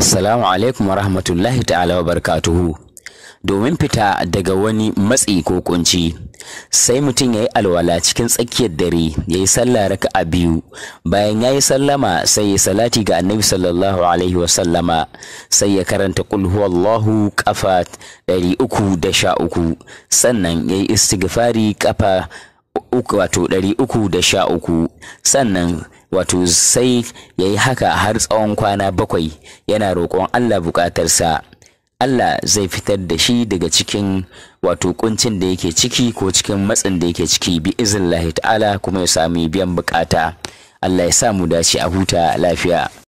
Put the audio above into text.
Assalamu alaikum wa rahmatullahi ta'ala wa barakatuhu. Domin fita daga wani matsi ko kunci, sai mutum ya yi alwala cikin tsakiyar dare ya yi sallah raka'a biyu bayan ya yi sallama sai ya salati ga annabi sallallahu alaihi wa sallama sai ya karanta kul huwallahu kafa ɗari uku da sha uku sannan ya yi istighfari kafa uku wato ɗari uku da sha uku sannan wato sai ya yi haka har tsawon kwana bakwai yana roƙon Allah buƙatarsa Allah zai fitar da shi daga cikin wato kuncin da yake ciki ko cikin matsin da yake ciki bi iznillahi ta'ala kuma ya sami biyan buƙata Allah ya sa mu dace a huta lafiya